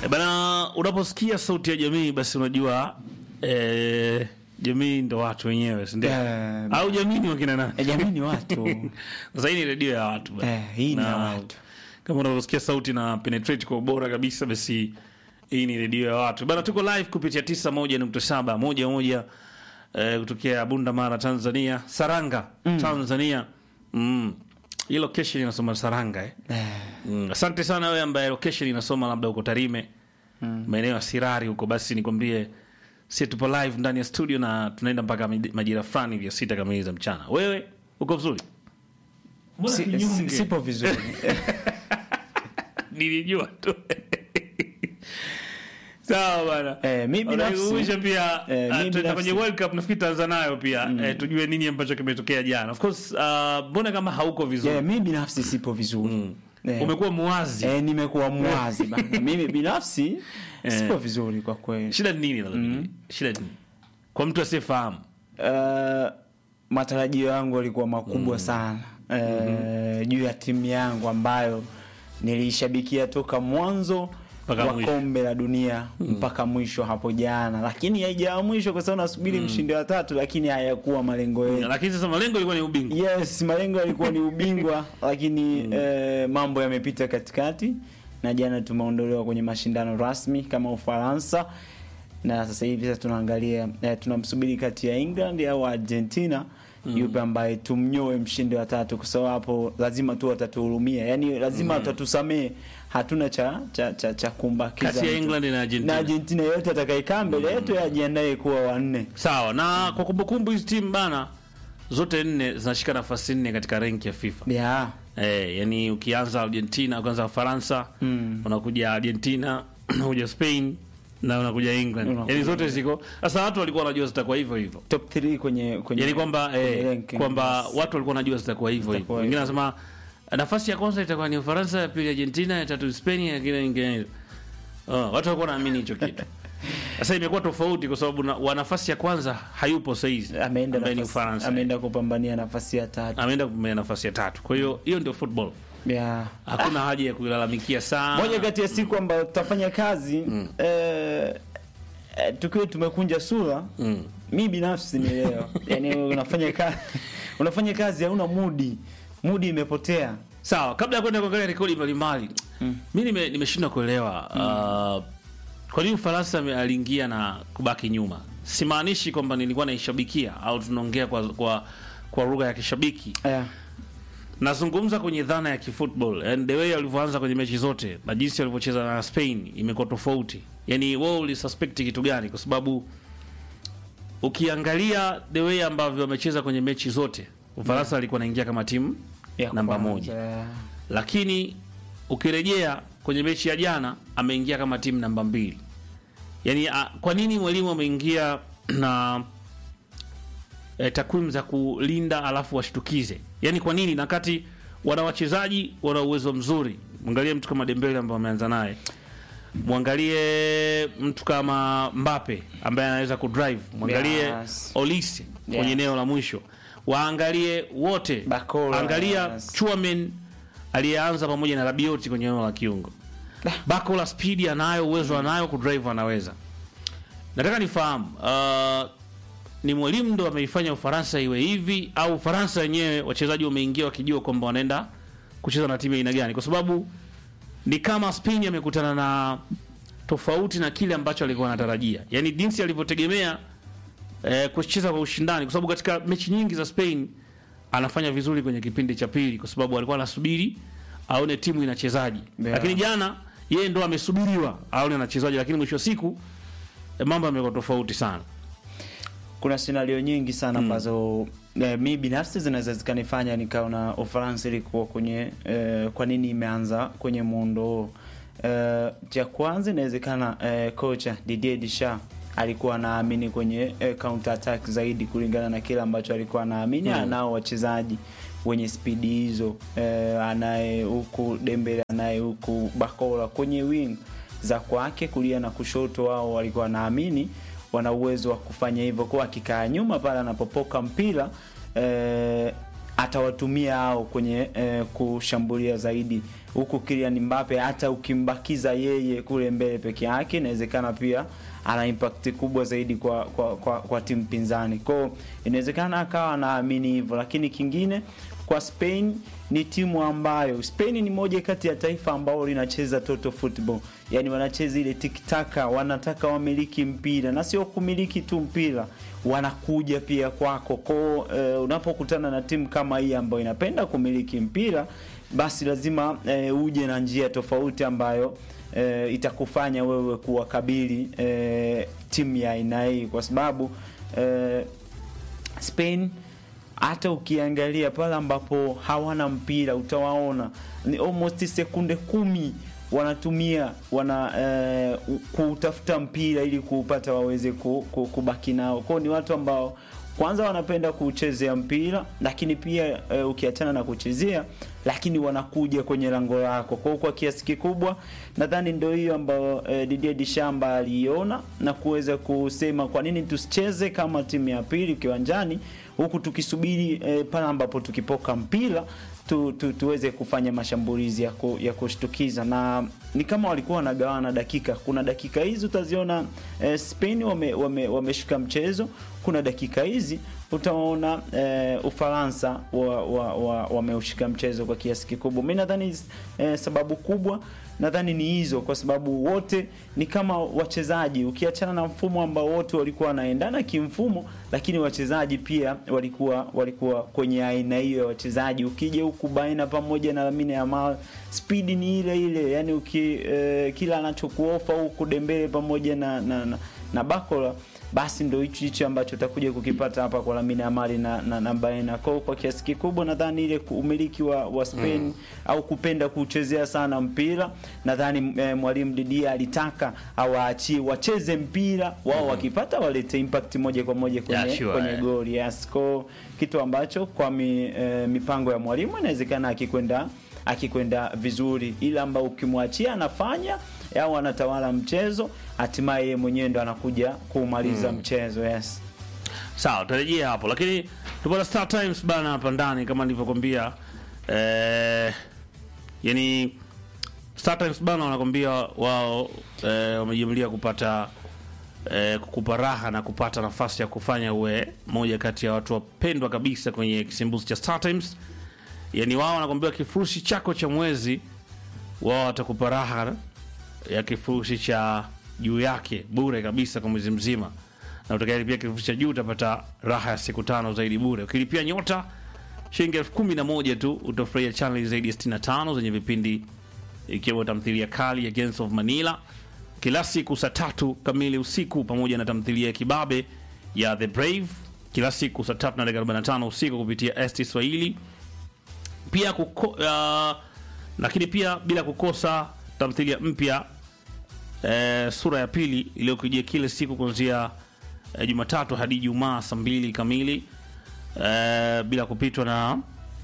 E bana, unaposikia sauti ya jamii basi unajua eh, jamii ndo watu wenyewe, si ndio? Eh, Au jamii ni wakina nani? Eh, jamii ni watu Sasa hii ni redio ya watu bana. Eh, hii ni ya Na watu. Kama unavyosikia sauti na penetrate kwa ubora kabisa, basi hii ni redio ya watu bana. Tuko live kupitia 91.7 moja moja eh, kutokea Bunda Mara, Tanzania, Saranga Tanzania. Mm. Hii location inasoma Saranga eh? Eh, Mm, asante sana wewe ambaye location inasoma labda uko Tarime maeneo ya Sirari huko, basi nikwambie si tupo live ndani ya studio na tunaenda mpaka mid- majira fulani vya sita kamili za mchana. Wewe uko vizuri? Mbona si- kinyonge? si- sipo vizuri Nilijua tu. Sawa bana. Eh, mi binafsi- Unaikumbusha pia eh, ah, mi tuenda binafsi- kwenye World Cup nafikiri Tanzania nayo pia eh, tujue nini ambacho kimetokea jana. Of course, ah, mbona kama hauko vizuri? Eh, mi binafsi sipo vizuri Eh, Umekuwa muwazi. eh, nimekuwa mwazi bana mimi binafsi sipo vizuri kwa kweli Shida ni nini lakini? Shida ni nini? Kwa mtu asiyefahamu. Eh, matarajio yangu yalikuwa makubwa sana eh, juu ya timu yangu ambayo niliishabikia toka mwanzo Mpaka wa mwisho. kombe la dunia mpaka mwisho hapo jana, lakini haijawa mwisho kwa sababu nasubiri mshindi wa tatu, lakini hayakuwa malengo yetu. Lakini sasa malengo ilikuwa ni ubingwa. Yes, malengo yalikuwa ni ubingwa lakini eh, mambo yamepita katikati na jana tumeondolewa kwenye mashindano rasmi kama Ufaransa na sasa hivi sasa tunaangalia eh, tunamsubiri kati ya England au Argentina yupe ambaye tumnyoe mshindi wa tatu, kwa sababu hapo lazima tu watatuhurumia, yani lazima watatusamee. Hatuna cha cha cha, cha kumbakiza Kati ya mtu. England na Argentina. na Argentina yote atakayekaa mbele yetu ajiandae kuwa wanne. Sawa, na kwa kumbukumbu hizi timu bana zote nne zinashika nafasi nne katika renki ya FIFA. Yeah. Eh, yani ukianza Argentina, ukianza Ufaransa, unakuja Argentina, unakuja Spain na unakuja England. Unakuja- Yani zote ziko. Sasa watu walikuwa wanajua zitakuwa hivyo hivyo. Top 3 kwenye kwenye Yani kwamba kwenye eh, ranking. kwamba watu walikuwa wanajua zitakuwa hivyo hivyo. Zitakuwa Wengine hivyo. wanasema nafasi ya kwanza itakuwa ni Ufaransa, ya pili Argentina, ya tatu Spain, ya kile nyingine. Oh, watu walikuwa wanaamini hicho kitu. Sasa imekuwa tofauti kwa sababu na- wa nafasi ya kwanza hayupo saizi. ameenda ambaye ni nafasi, Ufaransa. ameenda kupambania nafasi ya tatu. Ameenda kumea nafasi ya tatu. Kwa hiyo hiyo ndio football. Yeah. Hakuna haja ya kuilalamikia sana. Moja kati ya siku ambayo tutafanya kazi eh, eh, tukiwa tumekunja sura Mm. mi binafsi ni leo yani unafanya kazi unafanya kazi hauna mudi mudi imepotea Sawa, kabla ya kwenda kuangalia rekodi mbalimbali, mi nime- nimeshindwa kuelewa uh, kwa nini Ufaransa ame- aliingia na kubaki nyuma. Simaanishi kwamba nilikuwa naishabikia au tunaongea kwa, kwa, kwa lugha ya kishabiki. yeah. Nazungumza kwenye dhana ya kifootball and the way walivyoanza kwenye mechi zote na jinsi walivyocheza na Spain imekuwa tofauti. Yani wewe ulisuspect kitu gani? Kwa sababu ukiangalia the way ambavyo wamecheza kwenye mechi zote, Ufaransa alikuwa anaingia kama timu Ya namba kwanza. moja lakini ukirejea kwenye mechi ya jana ameingia kama timu namba mbili. Yani a, kwa nini mwalimu ameingia na e, takwimu za kulinda alafu washtukize? Yani kwa nini, na kati wana wachezaji wana uwezo mzuri. Mwangalie mtu kama Dembele ambaye ameanza naye, mwangalie mtu kama Mbappe ambaye anaweza kudrive, mwangalie Yes. Olise kwenye Yeah. eneo la mwisho, waangalie wote, Bakola, angalia yes. Chuamen aliyeanza pamoja na Rabioti kwenye eneo la kiungo. Bakola speed anayo, uwezo anayo, kudrive anaweza. Nataka nifahamu uh, ni mwalimu ndo ameifanya Ufaransa iwe hivi au Ufaransa wenyewe wachezaji wameingia wakijua kwamba wanaenda kucheza na timu ya aina gani? Kwa sababu ni kama Spain amekutana na tofauti na kile ambacho alikuwa anatarajia, yaani jinsi alivyotegemea eh, kucheza kwa ushindani, kwa sababu katika mechi nyingi za Spain anafanya vizuri kwenye kipindi cha pili, kwa sababu alikuwa anasubiri aone timu inachezaji Yeah. lakini jana yeye ndo amesubiriwa aone anachezaji, lakini mwisho wa siku eh, mambo yamekuwa tofauti sana. kuna scenario nyingi sana ambazo eh, mi binafsi zinaweza zikanifanya nikaona Ufaransa ilikuwa kwenye eh, kwa nini imeanza kwenye muundo huo. Eh, cha kwanza inawezekana eh, kocha Didier Deschamps alikuwa anaamini kwenye eh, counter attack zaidi kulingana na kile ambacho alikuwa anaamini Mm. anao wachezaji wenye spidi hizo eh, anaye huku Dembele anaye huku Bakola kwenye wing za kwake kulia na kushoto, wao walikuwa wanaamini wana uwezo wa kufanya hivyo, kwa akikaa nyuma pale anapopoka mpira eh, atawatumia hao kwenye eh, kushambulia zaidi huku Kylian Mbappe hata ukimbakiza yeye kule mbele peke yake inawezekana pia ana impact kubwa zaidi kwa kwa, kwa, kwa timu pinzani kwao inawezekana akawa anaamini hivyo lakini kingine kwa Spain ni timu ambayo Spain ni moja kati ya taifa ambao linacheza total football, yani wanacheza ile tiktaka, wanataka wamiliki mpira na sio kumiliki tu mpira, wanakuja pia kwako kwao. Uh, unapokutana na timu kama hii ambayo inapenda kumiliki mpira, basi lazima uh, uje na njia tofauti ambayo uh, itakufanya wewe kuwakabili uh, timu ya aina hii kwa sababu uh, Spain hata ukiangalia pale ambapo hawana mpira utawaona ni almost sekunde kumi wanatumia wana eh, kutafuta mpira ili kuupata waweze ku, ku, kubaki nao kwao ni watu ambao kwanza wanapenda kuchezea mpira lakini pia eh, ukiachana na kuchezea lakini wanakuja kwenye lango lako kwao kwa kiasi kikubwa nadhani ndio hiyo ambayo eh, Didier Deschamps aliiona na kuweza kusema kwa nini tusicheze kama timu ya pili kiwanjani huku tukisubiri eh, pale ambapo tukipoka mpira tu, tu, tuweze kufanya mashambulizi ya, ku, ya kushtukiza na ni kama walikuwa wanagawana dakika. Kuna dakika hizi utaziona eh, Spain wame, wame, wameshika mchezo. Kuna dakika hizi utaona eh, Ufaransa wameushika wa, wa, wa mchezo kwa kiasi kikubwa. Mi nadhani eh, sababu kubwa nadhani ni hizo, kwa sababu wote ni kama wachezaji, ukiachana na mfumo ambao wote walikuwa wanaendana kimfumo, lakini wachezaji pia walikuwa walikuwa kwenye aina hiyo ya wachezaji. Ukija huku baina pamoja na Lamine Yamal, speed ni ile ile, yani uki, eh, kila anachokuofa huku Dembele pamoja na na, na, na Bakola basi ndo hicho hicho ambacho utakuja kukipata hapa kwa Lamine Yamal na, na, na Baena. Kwa kwa kiasi kikubwa nadhani ile umiliki wa, wa Spain mm. au kupenda kuchezea sana mpira nadhani eh, mwalimu Didier alitaka awaachie wacheze mpira wao mm. wakipata walete impact moja kwa moja kwenye, Yeah, sure, kwenye eh. goli yes. Kwa kitu ambacho kwa mi, eh, mipango ya mwalimu inawezekana akikwenda akikwenda vizuri, ila ambao ukimwachia anafanya au anatawala mchezo, hatimaye yeye mwenyewe ndo anakuja kuumaliza mchezo yes. Sawa, tutarejea hapo, lakini tupata Star Times bana hapa ndani kama nilivyokwambia. Eh, yani Star Times bana wanakwambia wao eh, wamejumlia kupata eh, kukupa raha na kupata nafasi ya kufanya uwe moja kati ya watu wapendwa kabisa kwenye kisimbuzi cha Star Times. Yani wao wanakwambia kifurushi chako cha mwezi wao watakupa raha ya kifurushi cha juu yake bure kabisa kwa mwezi mzima, na utakayelipia kifurushi cha juu utapata raha ya siku tano zaidi bure. Ukilipia nyota shilingi elfu kumi na moja tu utafurahia chaneli zaidi ya 65 zenye vipindi ikiwemo tamthilia kali ya Gangs of Manila kila siku saa tatu kamili usiku pamoja na tamthilia ya kibabe ya The Brave kila siku saa tatu na dakika 45 usiku kupitia ST Swahili pia kuko, uh, lakini pia bila kukosa tamthilia mpya eh, sura ya pili iliyokujia kila siku kuanzia eh, Jumatatu hadi Ijumaa saa mbili kamili eh, bila kupitwa na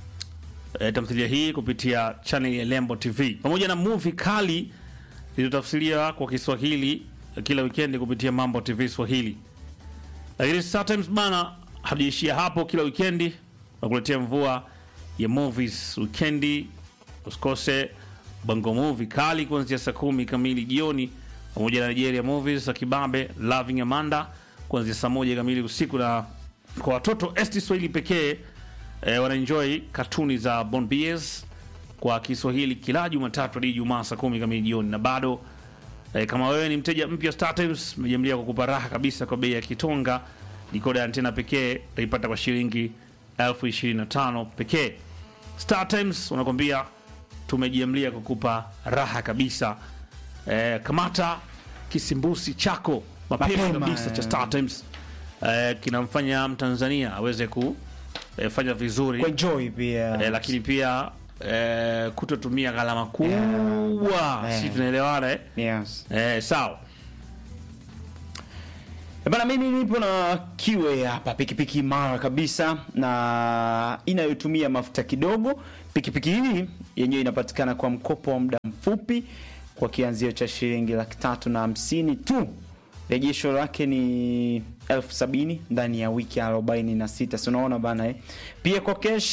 eh, tamthilia hii kupitia channel ya Lembo TV pamoja na movie kali zilizotafsiriwa kwa Kiswahili eh, kila wikendi kupitia Mambo TV Swahili. Lakini Star Times bana, hatujaishia hapo. Kila wikendi nakuletea mvua ya movies wikendi. Usikose Bongo Movie kali kuanzia saa kumi kamili jioni, pamoja na Nigeria Movies za Kibabe Loving Amanda kuanzia saa moja kamili usiku, na kwa watoto ST Swahili pekee eh, wanaenjoy katuni za Bon Bies kwa Kiswahili kila Jumatatu hadi Ijumaa saa kumi kamili jioni, na bado eh, kama wewe ni mteja mpya Star Times, imejamlia kukupa raha kabisa kwa bei ya kitonga. Dikoda ya antena pekee utaipata kwa shilingi elfu ishirini na tano pekee. Star Times unakwambia tumejiamlia kukupa raha kabisa. Eh, kamata kisimbusi chako mapema Mapema, kabisa cha eh. Star Times eh, kinamfanya Mtanzania aweze kufanya vizuri Kuenjoy pia eh, lakini pia eh, kutotumia gharama kubwa Yeah. si tunaelewana eh? yes. Eh, sawa Eh, Bana, mimi nipo na kiwe hapa, pikipiki imara kabisa na inayotumia mafuta kidogo. Pikipiki hii yenyewe inapatikana kwa mkopo wa muda mfupi kwa kianzio cha shilingi laki tatu na hamsini tu. Rejesho lake ni elfu sabini ndani ya wiki arobaini na sita. Si unaona bana eh? Pia kwa cash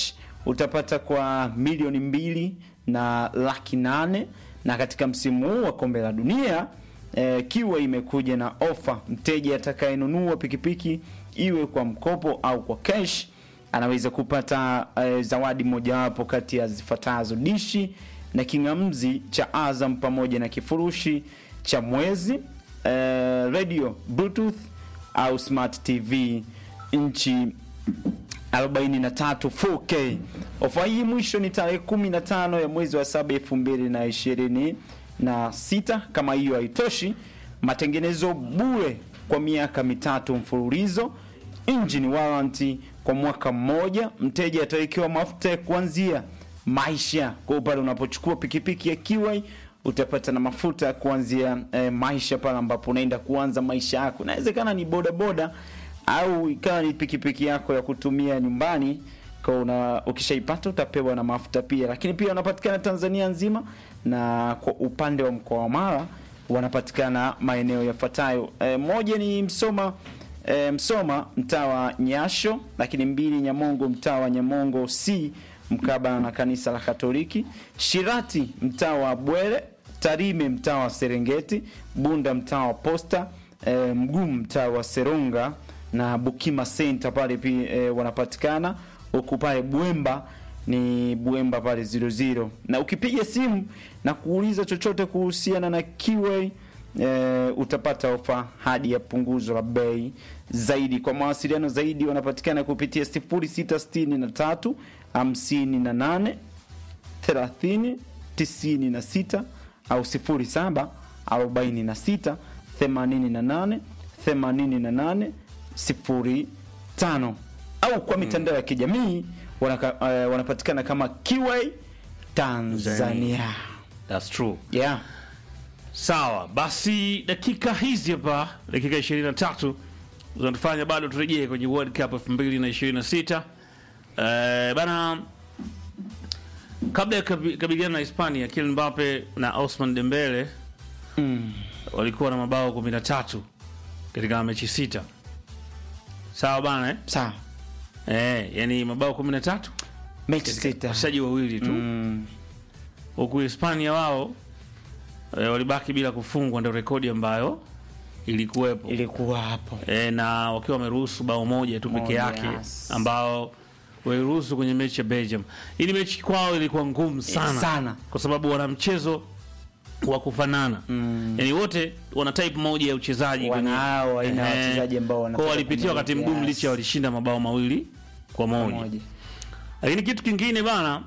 utapata kwa milioni mbili na laki nane na katika msimu huu wa kombe la dunia eh, kiwa imekuja na ofa mteja atakayenunua pikipiki iwe kwa mkopo au kwa cash anaweza kupata eh, zawadi mojawapo kati ya zifuatazo dishi na kingamzi cha Azam pamoja na kifurushi cha mwezi eh, radio bluetooth au smart tv nchi 43 4K. Ofa hii mwisho ni tarehe 15 ya mwezi wa 7 2026. Kama hiyo haitoshi, matengenezo bure kwa miaka mitatu mfululizo, engine warranty kwa mwaka mmoja. Mteja atawekewa mafuta ya kuanzia maisha. Kwa hiyo pale unapochukua pikipiki ya Kiwai utapata na mafuta ya kuanzia eh, maisha pale ambapo unaenda kuanza maisha yako. Inawezekana ni bodaboda au ikawa ni pikipiki yako ya kutumia nyumbani kwa una ukishaipata utapewa na mafuta pia, lakini pia wanapatikana Tanzania nzima, na kwa upande wa mkoa wa Mara wanapatikana maeneo yafuatayo. E, moja ni Msoma e, Msoma mtaa wa Nyasho, lakini mbili Nyamongo mtaa wa Nyamongo C mkabala na kanisa la Katoliki, Shirati mtaa wa Bwere, Tarime mtaa wa Serengeti, Bunda mtaa wa Posta, e, Mgumu mtaa wa Seronga na Bukima Center pale pia e, wanapatikana huku pale Bwemba ni Bwemba pale 00 na ukipiga simu na kuuliza chochote kuhusiana na Kiway e, utapata ofa hadi ya punguzo la bei zaidi. Kwa mawasiliano zaidi wanapatikana kupitia 0663 58 30 96 au 07 46 88 88 05 au kwa mitandao ya kijamii wanaka, uh, wanapatikana kama Kiway Tanzania. That's true. Yeah. Sawa, basi dakika hizi hapa, dakika 23 zinatufanya bado turejee kwenye World Cup 2026. Eh, bana kabla ya kabi- kabiliana na Hispania, Kylian Mbappe na Ousmane Dembele Mm. walikuwa na mabao 13 katika mechi sita. Sawa bana eh? Sawa. Eh, yani mabao 13 Mechi sita. wachezaji wawili tu Mm. huku Hispania wao e, walibaki bila kufungwa, ndio rekodi ambayo ilikuwepo Ilikuwa hapo. e, na wakiwa wameruhusu bao moja tu peke Moja, yake yes. ambao waliruhusu kwenye mechi ya Belgium. Ili mechi kwao ilikuwa ngumu sana, Sana. kwa sababu wana mchezo wa kufanana Mm. yani wote wana type moja ya uchezaji kwenye- Wanao aina ya Ehe. wachezaji ambao Kwa wanataka walipitia wakati kumiliki, mgumu yes. licha walishinda mabao mawili kwa moja. Moja. Lakini kitu kingine bana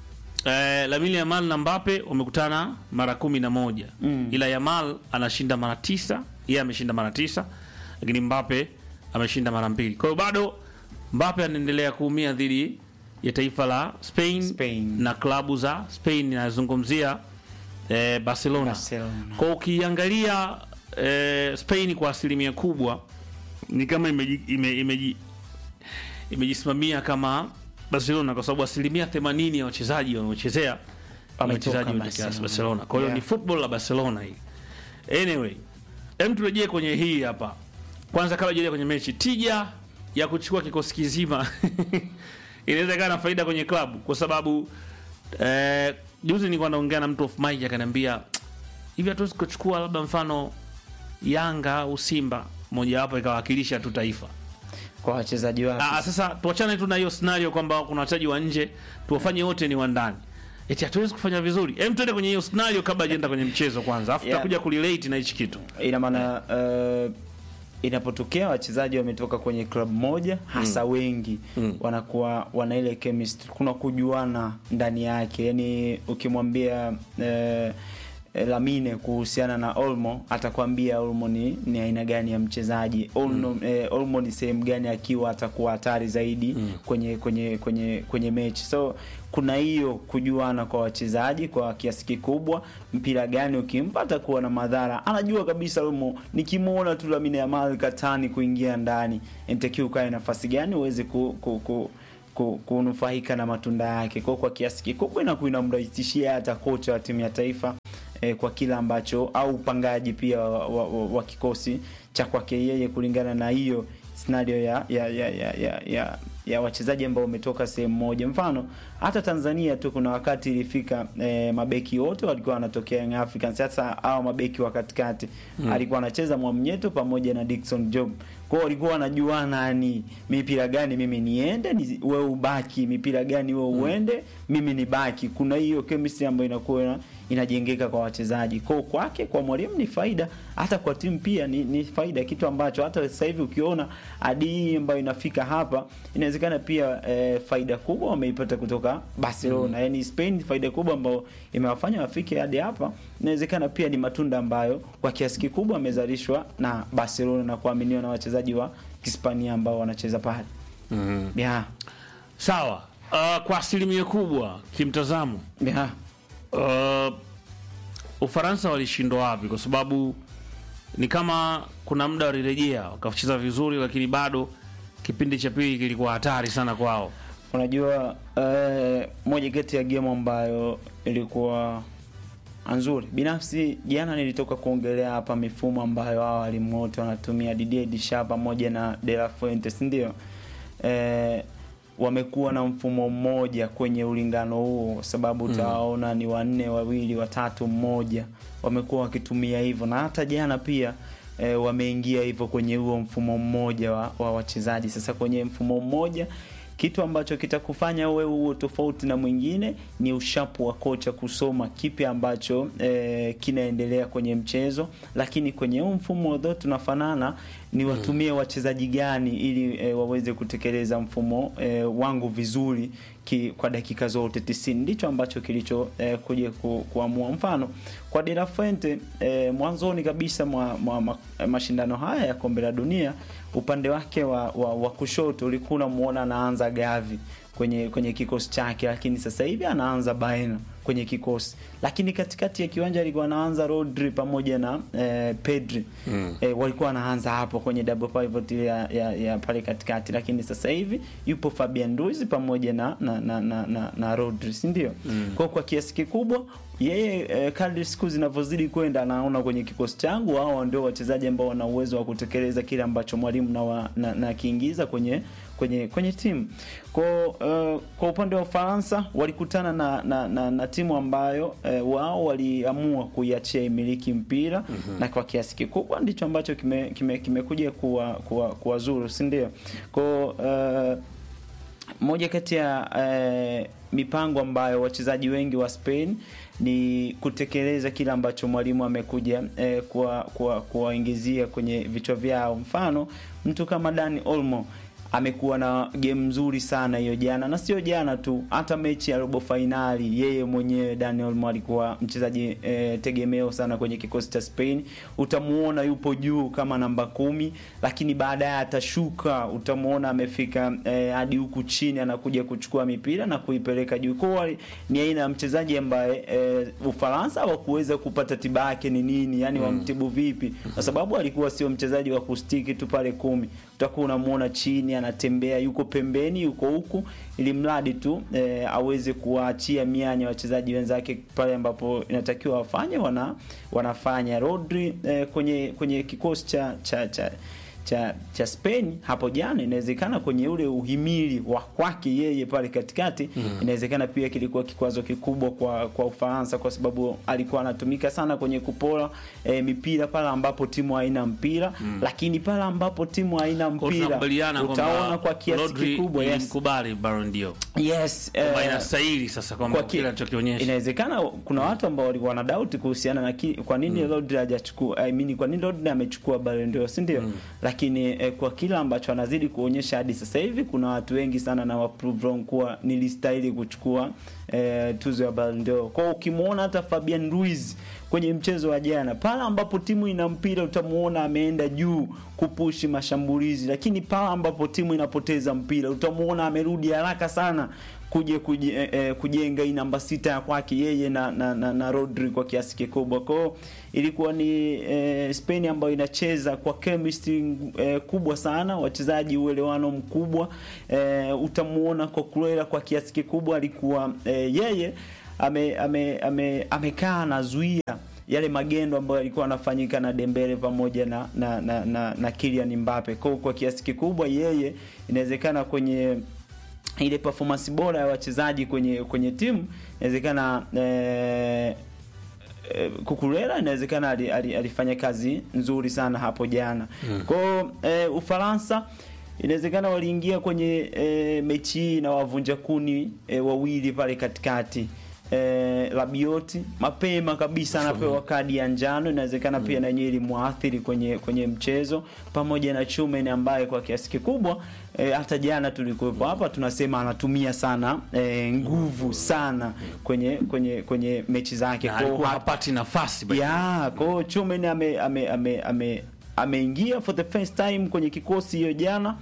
eh, Lamine Yamal na Mbappe wamekutana mara kumi na moja Mm. ila Yamal anashinda mara tisa, yeye ameshinda mara tisa, lakini Mbappe ameshinda mara mbili. Kwa hiyo bado Mbappe anaendelea kuumia dhidi ya taifa la Spain, Spain. na klabu za Spain, nazungumzia eh, Barcelona. Barcelona. Kwa hiyo ukiangalia eh, Spain kwa asilimia kubwa ni kama imeji, ime, imeji, imejisimamia kama Barcelona kwa sababu asilimia 80 ya wachezaji wanaochezea ni Wametoka wachezaji wa Barcelona. Barcelona. Kwa hiyo Yeah. ni football la Barcelona hii. Anyway, hem turejee kwenye hii hapa. Kwanza kabla tujaje kwenye mechi, tija ya kuchukua kikosi kizima inaweza ikawa na faida kwenye klabu kwa sababu eh, juzi nilikuwa naongea na mtu of mic akaniambia hivi hatuwezi kuchukua labda mfano Yanga au Simba mojawapo ikawakilisha tu taifa. Kwa wachezaji wake. Ah, sasa tuachane tu na hiyo scenario kwamba kuna wachezaji wa nje, tuwafanye wote ni wa ndani. Eti hatuwezi kufanya vizuri. Hem, tuende kwenye hiyo scenario kabla hajaenda kwenye mchezo kwanza. Afu Yeah. tutakuja kurelate na hichi kitu. ina maana uh, inapotokea wachezaji wametoka kwenye klabu moja hasa wengi Mm. wanakuwa wana ile chemistry, kuna kujuana ndani yake. Yani ukimwambia uh, Lamine kuhusiana na Olmo atakwambia Olmo ni, ni aina gani ya mchezaji Olmo, eh, Olmo ni sehemu gani akiwa atakuwa hatari zaidi kwenye kwenye kwenye kwenye mechi so kuna hiyo kujuana kwa wachezaji kwa kiasi kikubwa mpira gani ukimpa atakuwa na madhara anajua kabisa Olmo nikimwona tu Lamine Yamal katani kuingia ndani nitakiwa ukae nafasi gani uweze ku, ku, ku ku- kunufaika na matunda yake kwa kwa kiasi kikubwa inakuwa inamrahisishia hata kocha wa timu ya taifa eh, kwa kila ambacho au upangaji pia wa, wa, wa, wa kikosi cha kwake yeye kulingana na hiyo scenario ya ya ya ya, ya, ya ya wachezaji ambao wametoka sehemu moja. Mfano hata Tanzania tu kuna wakati ilifika eh, mabeki wote walikuwa wanatokea Young Africans. Sasa hao mabeki wa katikati mm. alikuwa anacheza Mwamnyeto pamoja na Dickson Job. Kwa hiyo walikuwa wanajuana, yani mipira gani mimi niende, ni wewe ubaki, mipira gani wewe uende, mimi nibaki. Kuna hiyo chemistry ambayo inakuwa ina- inajengeka kwa wachezaji. Kwa kwake kwa mwalimu ni faida, hata kwa timu pia ni, ni faida, kitu ambacho hata sasa hivi ukiona hadi hii ambayo inafika hapa, inawezekana pia eh, faida kubwa wameipata kutoka Barcelona. Mm. Yaani Spain faida kubwa ambayo imewafanya wafike hadi hapa, inawezekana pia ni matunda ambayo kwa kiasi kikubwa amezalishwa na Barcelona na kuaminiwa na wachezaji wa Hispania ambao wanacheza pale. Mhm. Yeah. Sawa. Uh, kwa asilimia kubwa kimtazamo Yeah. uh, Ufaransa walishindwa wapi? Kwa sababu ni kama kuna muda walirejea wakacheza vizuri, lakini bado kipindi cha pili kilikuwa hatari sana kwao. Unajua eh, moja kati ya game ambayo ilikuwa nzuri binafsi, jana nilitoka kuongelea hapa mifumo ambayo hao walimu wote wanatumia Didier Deschamps pamoja na De La Fuente, si ndio? Eh, wamekuwa na mfumo mmoja kwenye ulingano huo, kwa sababu utawaona ni wanne, wawili, watatu, mmoja, wamekuwa wakitumia hivyo, na hata jana pia e, wameingia hivyo kwenye huo mfumo mmoja wa, wa wachezaji. Sasa kwenye mfumo mmoja kitu ambacho kitakufanya wewe huo tofauti na mwingine ni ushapu wa kocha kusoma kipi ambacho e, kinaendelea kwenye mchezo, lakini kwenye huu mfumo though tunafanana, ni watumie wachezaji gani ili e, waweze kutekeleza mfumo e, wangu vizuri ki, kwa dakika zote 90 ndicho ambacho kilicho e, kuja ku, kuamua. Mfano kwa De La Fuente e, mwanzoni kabisa mwa, mwa, mwa mashindano haya ya kombe la dunia upande wake wa, wa, wa kushoto ulikuwa unamuona anaanza Gavi kwenye kwenye kikosi chake, lakini sasa hivi anaanza Baena kwenye kikosi, lakini katikati ya kiwanja alikuwa anaanza Rodri pamoja na eh, Pedri mm. eh, walikuwa anaanza hapo kwenye double pivot ile ya, ya, ya pale katikati, lakini sasa hivi yupo Fabian Ruiz pamoja na na, na, na, na, na Rodri, si ndio? mm. kwa kwa kiasi kikubwa yeye eh, kadri siku zinavyozidi kwenda anaona kwenye kikosi changu hao ndio wachezaji ambao wana uwezo wa kutekeleza kile ambacho mwalimu na, wa- na, na kiingiza kwenye kwenye kwenye timu kwa uh, kwa upande wa Ufaransa walikutana na, na, na, na timu ambayo uh, wao waliamua kuiachia imiliki mpira mm-hmm. na kwa kiasi kikubwa ndicho ambacho kimekuja kime, kimekuja kuwa kuwa, kuwa zuru si ndio kwa uh, moja kati ya eh, mipango ambayo wachezaji wengi wa Spain ni kutekeleza kile ambacho mwalimu amekuja eh, kuwa- kuwa- kuwaingizia kwenye vichwa vyao. Mfano, mtu kama Dani Olmo amekuwa na game nzuri sana hiyo jana, na sio jana tu, hata mechi ya robo fainali yeye mwenyewe Dani Olmo alikuwa mchezaji eh, tegemeo sana kwenye kikosi cha Spain. Utamuona yupo juu kama namba kumi, lakini baadaye atashuka, utamuona amefika eh, hadi huku chini, anakuja kuchukua mipira na kuipeleka juu. Kwa hiyo ni aina ya mchezaji ambaye eh, Ufaransa hawakuweza kupata tiba yake ni nini, yani wamtibu vipi, kwa sababu alikuwa sio mchezaji wa kustiki tu pale kumi, utakuwa unamuona chini anatembea, yuko pembeni, yuko huku, ili mradi tu eh, aweze kuwaachia mianya wachezaji wenzake pale ambapo inatakiwa wafanye, wana wanafanya. Rodri eh, kwenye kwenye kikosi cha cha cha cha cha Spain hapo jana, inawezekana kwenye ule uhimili wa kwake yeye pale katikati mm. inawezekana pia kilikuwa kikwazo kikubwa kwa kwa Ufaransa, kwa sababu alikuwa anatumika sana kwenye kupora e, mipira pale ambapo timu haina mpira mm. lakini pale ambapo timu haina Kwa hiyo mpira tunakubaliana utaona kwamba kwa kiasi Rodri kikubwa yes, ilimkubali Ballon d'Or yes kwamba eh, inastahili sasa kwamba kwa ki- kile alichokionyesha inawezekana kuna watu ambao walikuwa wana doubt kuhusiana na ki, kwa nini Rodri hajachukua I mean, kwa nini Rodri amechukua Ballon d'Or si ndio? Lakini eh, kwa kila ambacho anazidi kuonyesha hadi sasa hivi kuna watu wengi sana na waprove wrong kuwa nilistahili kuchukua eh, tuzo ya Ballon d'Or. Kwa hiyo ukimwona hata Fabian Ruiz kwenye mchezo wa jana, pale ambapo timu ina mpira utamuona ameenda juu kupushi mashambulizi, lakini pale ambapo timu inapoteza mpira utamuona amerudi haraka sana kuja kuje, eh, eh, kujenga hii namba sita ya kwake yeye na, na, na, na Rodri kwa kiasi kikubwa. Kwa hiyo ilikuwa ni eh, Spain ambayo inacheza kwa chemistry eh, kubwa sana, wachezaji uelewano mkubwa eh, utamuona Cucurella kwa kiasi kikubwa alikuwa eh, yeye ame, ame, ame, amekaa anazuia yale magendo ambayo yalikuwa yanafanyika na Dembele pamoja na na, na, na, na Kylian Mbappe. Kwa, kwa kiasi kikubwa yeye inawezekana kwenye ile performance bora ya wachezaji kwenye kwenye timu inawezekana eh, eh, Kukurela inawezekana ali, ali, alifanya kazi nzuri sana hapo jana. Mm. Kwa hiyo eh, Ufaransa inawezekana waliingia kwenye eh, mechi hii na wavunja kuni eh, wawili pale katikati. Eh, Rabioti mapema kabisa anapewa kadi ya njano, inawezekana pia na yeye ilimwathiri kwenye kwenye mchezo, pamoja na Chumen ambaye kwa kiasi kikubwa eh, hata jana tulikuwepo hapa tunasema anatumia sana eh, nguvu sana kwenye kwenye kwenye mechi zake Na Kwa hiyo alikuwa hapa- hapati nafasi by the way. ya kwa hiyo Chumen ame ame ame ame ameingia for the first time kwenye kikosi hiyo jana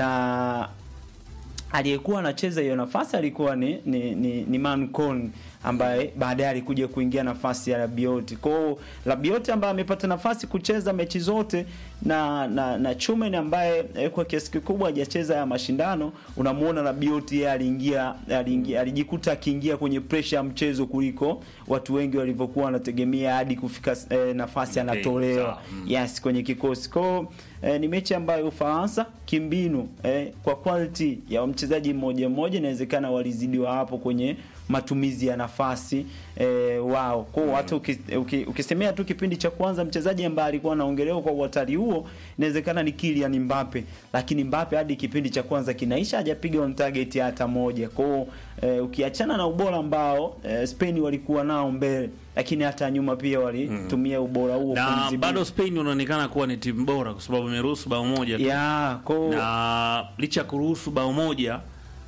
na aliyekuwa anacheza hiyo nafasi alikuwa ni ni, ni, ni Mancon ambaye baadaye alikuja kuingia nafasi ya Rabiot. Kwa hiyo Rabiot ambaye amepata nafasi kucheza mechi zote na na, na Chumen ambaye eh, kwa kiasi kikubwa hajacheza ya mashindano, unamuona Rabiot yeye aliingia aliingia alijikuta akiingia kwenye pressure ya mchezo kuliko watu wengi walivyokuwa wanategemea hadi kufika eh, nafasi Okay, anatolewa sawa. Mm. yes kwenye kikosi kwao eh, ni mechi ambayo Ufaransa kimbinu eh, kwa quality ya mchezaji mmoja mmoja inawezekana walizidiwa hapo kwenye matumizi ya nafasi eh, wao kwao hata uki, uki, ukisemea tu kipindi cha kwanza mchezaji ambaye alikuwa anaongelewa kwa uhatari huo inawezekana ni Kylian Mbappe lakini Mbappe hadi kipindi cha kwanza kinaisha hajapiga on target hata moja kwao eh, ukiachana na ubora ambao eh, Spain walikuwa nao mbele lakini hata nyuma pia walitumia ubora huo na kumdhibiti. bado Spain unaonekana kuwa ni timu bora kwa sababu imeruhusu bao moja tu. ya ko na licha ya kuruhusu bao moja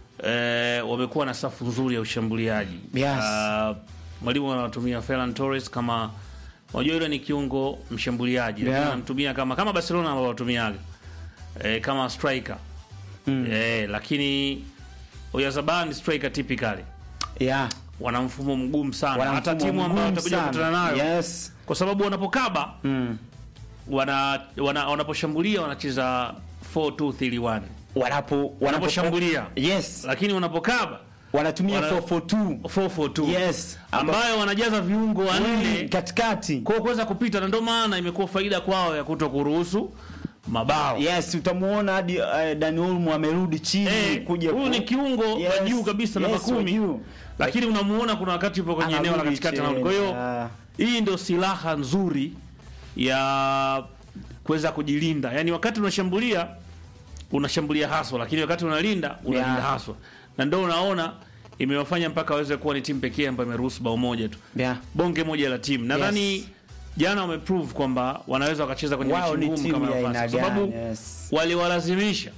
eh, wamekuwa na safu nzuri ya ushambuliaji Yes. Ah, mwalimu anatumia Ferran Torres kama unajua yule ni kiungo mshambuliaji lakini Yeah. anamtumia kama kama Barcelona ambao watumiaga eh, kama striker Mm. eh, lakini Oyarzabal ni striker typically ya wana mfumo mgumu sana wana hata mfumo timu ambayo mgumu watakuja sana. kukutana nayo yes kwa sababu wanapokaba mm. wana, wana, wanaposhambulia wanacheza 4-2-3-1 wanapo Wanaposhambulia. yes lakini wanapokaba wanatumia Wana- 442 4-4-2 yes Amba- ambayo wanajaza viungo Wengi wanne katikati kwa kuweza kupita, na ndio maana imekuwa faida kwao ya kuto kuruhusu mabao. yes utamuona hadi uh, Dani Olmo amerudi chini Eh, kuja huyu ku- ni kiungo Yes, wa juu kabisa namba yes, wa kumi, juu. lakini unamuona kuna wakati yupo kwenye eneo la Anarudi katikati chini, anarudi. Kwa hiyo ah. hii ndio silaha nzuri ya kuweza kujilinda, yaani wakati unashambulia unashambulia haswa, lakini wakati unalinda unalinda Yeah. haswa, na ndio unaona imewafanya mpaka waweze kuwa ni timu pekee ambayo imeruhusu bao moja tu yeah. bonge moja la timu nadhani Yes. jana wameprove kwamba wanaweza wakacheza kwenye wao mechi ni ngumu timu kama ya nafasi aina kwa sababu gani yes. waliwalazimisha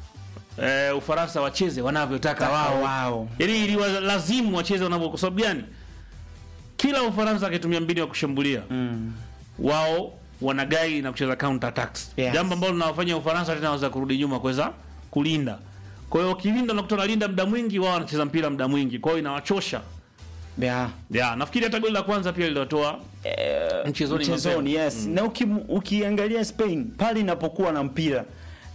eh, Ufaransa wacheze wanavyotaka wao wao yaani iliwalazimu wacheze wanavyo kwa sababu gani kila Ufaransa akitumia mbinu ya kushambulia mm. wao wanagai na kucheza counter attacks Yes. jambo ambalo linawafanya Ufaransa tena waweza kurudi nyuma kuweza kulinda kwa hiyo wakilinda unakuta wanalinda muda mwingi wao wanacheza mpira muda mwingi kwa hiyo inawachosha yeah. ya nafikiri hata goli la kwanza pia liliwatoa Eh, Mchezoni mchezoni mapema. yes na uki, ukiangalia Spain pale inapokuwa na mpira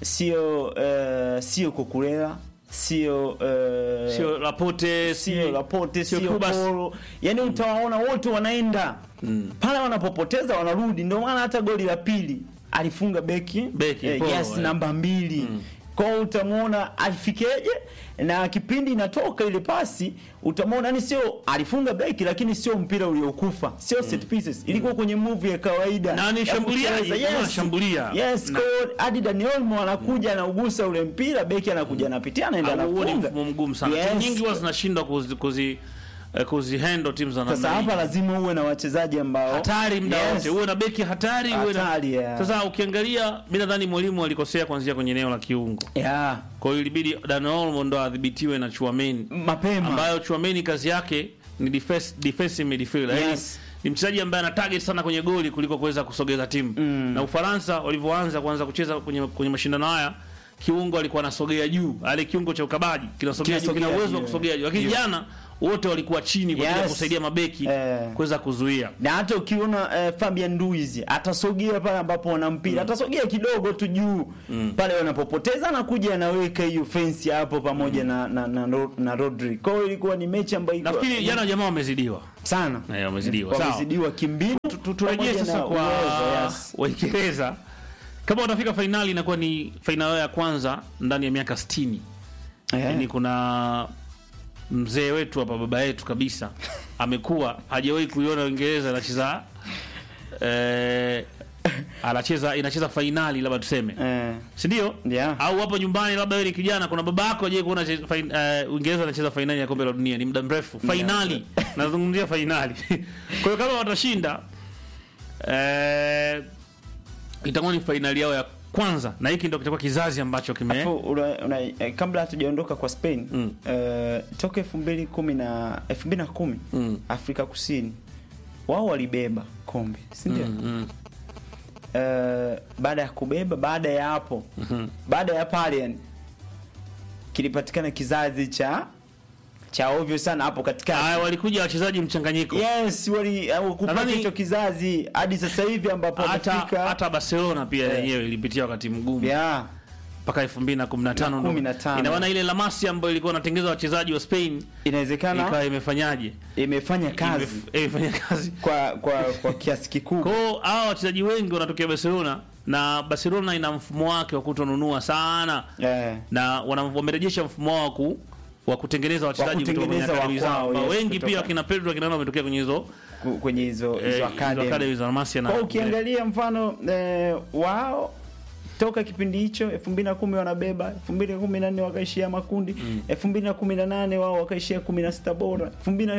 sio eh, sio Kukurela sio eh, sio Laporte sio Laporte sio sio Kubas. Poro yani utawaona wote wanaenda pale wanapopoteza wanarudi ndio maana hata goli la pili alifunga beki, Beki, Poro, yes eh. namba mbili kwao utamwona alifikeje na kipindi inatoka ile pasi utamwona yani sio alifunga beki lakini sio mpira uliokufa sio set pieces ilikuwa kwenye move ya kawaida Na ni ya shambuliaji, kucheza. kama anashambulia. yes Na- kwa hiyo hadi Dani Olmo anakuja anaugusa ule mpira beki anakuja anapitia anaenda Au huo ni anafunga mfumo mgumu sana Yes. timu nyingi huwa zinashindwa kuzi, kuzi, eh, kuzihandle timu za Sasa namna hii hapa lazima uwe na wachezaji ambao hatari muda Yes. wote uwe na beki hatari uwe na Hatari, yeah. sasa ukiangalia mi nadhani mwalimu alikosea kuanzia kwenye eneo la kiungo yeah. kwa hiyo ilibidi Dani Olmo ndo adhibitiwe na Chuameni mapema ambayo Chuameni kazi yake ni defense, defensive midfielder Yaani, Yes. ni mchezaji ambaye ana target sana kwenye goli kuliko kuweza kusogeza timu Mm. na Ufaransa walivyoanza kuanza kucheza kwenye, kwenye mashindano haya kiungo alikuwa anasogea juu ale kiungo cha ukabaji kinasogea juu kina Kinasogea uwezo wa juu. kusogea juu lakini Juu. jana wote walikuwa chini kwa ajili ya Yes. kusaidia mabeki Eh. kuweza kuzuia na hata ukiona eh, Fabian Ruiz atasogea pale ambapo wana mpira atasogea kidogo tu juu pale wanapopoteza anakuja anaweka hiyo fence hapo pamoja na, na, na, Ro- na Rodri. Kwa hiyo ilikuwa ni mechi ambayo iko nafikiri jana jamaa wamezidiwa sana Eh, wamezidiwa sawa wamezidiwa kimbinu Tu- tu- turejee pamoja sasa na kwa uwezo, yes. Waingereza. Kama watafika fainali, inakuwa ni fainali yao ya kwanza ndani ya miaka 60 Eh. Yaani kuna mzee wetu hapa baba yetu kabisa amekuwa hajawahi kuiona Uingereza anacheza eh, anacheza inacheza fainali labda tuseme eh, si ndio? Yeah. Au hapo nyumbani labda wewe ni kijana, kuna baba yako aje kuona che- fain- eh, Uingereza anacheza fainali ya kombe la dunia, ni muda mrefu. Fainali. Nazungumzia fainali. Kwa hiyo kama watashinda eh, itakuwa ni fainali yao ya kwanza na hiki ndio kitakuwa kizazi ambacho kime Afu, una, una, eh, kabla hatujaondoka kwa Spain Mm. eh, toka elfu mbili kumi na elfu mbili na kumi Mm. Afrika Kusini wao walibeba kombe si ndio? Mm, mm. Eh, baada ya kubeba, baada ya hapo baada ya pale yani kilipatikana kizazi cha cha ovyo sana hapo katikati. Haya, walikuja wachezaji mchanganyiko. Yes, wali au kupata Nadhani- hicho kizazi hadi sasa hivi ambapo Hata wamefika hata Barcelona pia Eh. yenyewe ilipitia wakati mgumu yeah. mpaka 2015 Na ndo. 15. Ina maana ile La Masia ambayo ilikuwa inatengeza wachezaji wa Spain Inawezekana ikawa imefanyaje? imefanya kazi Imef- imefanya kazi. kwa kwa kwa kiasi kikubwa. Kwa hiyo hawa wachezaji wengi wanatokea Barcelona na Barcelona ina mfumo wake wa kutonunua sana Eh. na wana- wamerejesha mfumo wao wa ku wa kutengeneza wachezaji kutoka kwenye kutengeneza akademi wa zao kwao, ambao yes, wengi kutoka- pia wakina Pedro akina nani wametokea kwenye hizo ku- kwenye hizo eh, hizo hizo academy. academy za La Masia na Kwa ukiangalia mfano eh, wao toka kipindi hicho 2010 wanabeba 2014 wakaishia makundi 2018 wao wakaishia 16 bora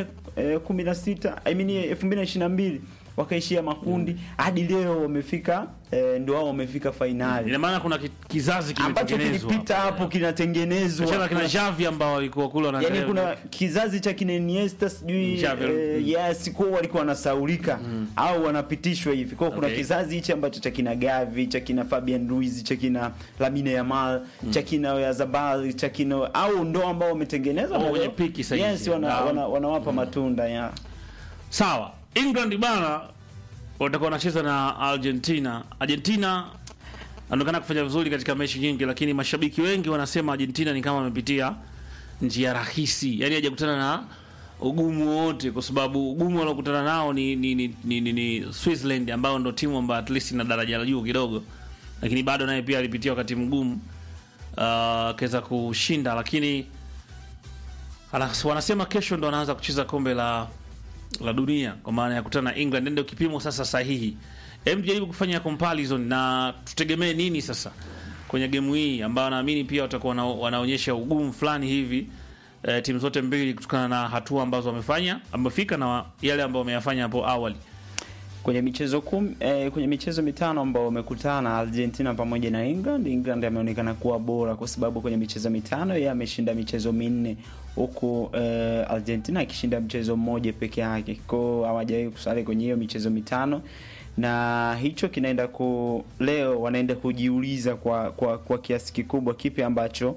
2016 I mean 2022 wakaishia makundi hadi leo wamefika eh, ndio wao wamefika fainali ina maana kuna ki- kizazi ambacho kimetengenezwa kilipita hapo kinatengenezwa Achana kina Kuna- Xavi ambao walikuwa kule yani wanaangalia kuna kizazi cha kina Iniesta sijui Xavi, eh, mm. yes kwa walikuwa wanasaulika au wanapitishwa hivi kwa kuna Okay. kizazi hichi ambacho cha kina Gavi cha kina Fabian Ruiz cha kina Lamine Yamal cha kina Oyarzabal cha kina au ndo ambao wametengeneza Au na wenye leo- piki sasa hivi. yes wana, Ah. wana, wanawapa matunda ya Sawa, England bana watakuwa wanacheza na Argentina. Argentina anaonekana kufanya vizuri katika mechi nyingi, lakini mashabiki wengi wanasema Argentina ni kama amepitia njia rahisi, yaani hajakutana na ugumu wote, kwa sababu ugumu waliokutana nao ni ni, ni, ni, ni, ni Switzerland ambayo ndo timu ambayo at least ina daraja la juu kidogo, lakini bado naye pia alipitia wakati mgumu uh, akaweza kushinda, lakini Alas, wanasema kesho ndo anaanza kucheza kombe la la dunia kwa maana ya kutana na England, ndio kipimo sasa sahihi. Hem, jaribu kufanya comparison na tutegemee nini sasa kwenye gemu hii ambayo naamini pia watakuwa wana, wanaonyesha ugumu fulani hivi eh, timu zote mbili kutokana na hatua ambazo wamefanya wamefika na yale ambayo wameyafanya hapo awali. kwenye michezo kum, eh, kwenye michezo mitano ambao wamekutana Argentina pamoja na England, England ameonekana kuwa bora kwa sababu kwenye michezo mitano yeye ameshinda michezo minne huku eh, Argentina akishinda mchezo mmoja peke yake. Kwa hiyo hawajawahi kusale kwenye hiyo michezo mitano na hicho kinaenda ku leo wanaenda kujiuliza kwa kwa, kwa kiasi kikubwa kipi ambacho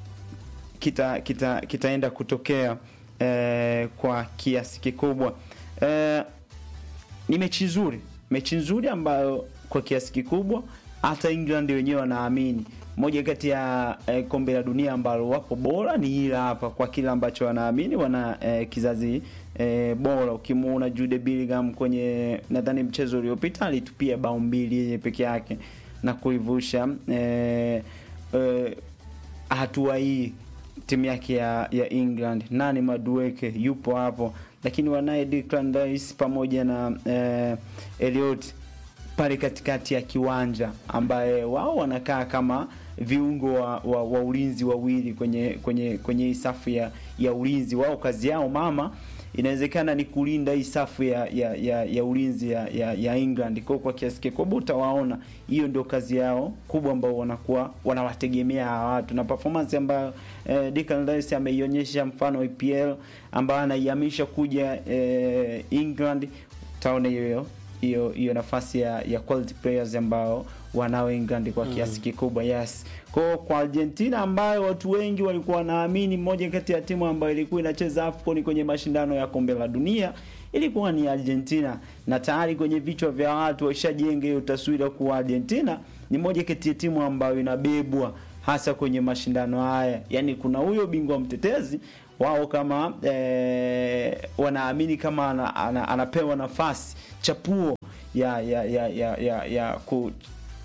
kita kita kitaenda kutokea eh, kwa kiasi kikubwa eh, ni mechi nzuri, mechi nzuri ambayo kwa kiasi kikubwa hata England wenyewe wanaamini moja kati ya eh, kombe la dunia ambalo wapo bora ni hili hapa, kwa kile ambacho wanaamini wana eh, kizazi eh, bora. Ukimuona Jude Bellingham kwenye nadhani mchezo uliopita alitupia bao mbili yeye peke yake na kuivusha eh, eh, hatua hii timu yake ya, ya England. Nani Madueke yupo hapo, lakini wanaye Declan Rice pamoja na eh, Elliot pale katikati ya kiwanja, ambaye wao wanakaa kama viungo wa, wa, wa ulinzi wawili kwenye kwenye kwenye hii safu ya, ya ulinzi. Wao kazi yao mama inawezekana ni kulinda hii safu ya, ya, ya, ya ulinzi ya, ya, ya England. Kwa kwa kiasi kikubwa utawaona hiyo ndio kazi yao kubwa ambao wanakuwa wanawategemea hawa watu na performance ambayo eh, Declan Rice ameionyesha mfano EPL ambayo anaihamisha kuja eh, England, utaona hiyo hiyo hiyo nafasi ya, ya quality players ambao wanao England kwa kiasi kikubwa yes. Kwa kwa Argentina ambayo watu wengi walikuwa wanaamini moja kati ya timu ambayo ilikuwa inacheza AFCON kwenye mashindano ya kombe la dunia ilikuwa ni Argentina, na tayari kwenye vichwa vya watu washajenga hiyo taswira kuwa Argentina ni moja kati ya timu ambayo inabebwa hasa kwenye mashindano haya. Yaani kuna huyo bingwa mtetezi wao kama eh, wanaamini kama ana, ana, anapewa nafasi chapuo ya ya ya ya, ya, ya ku,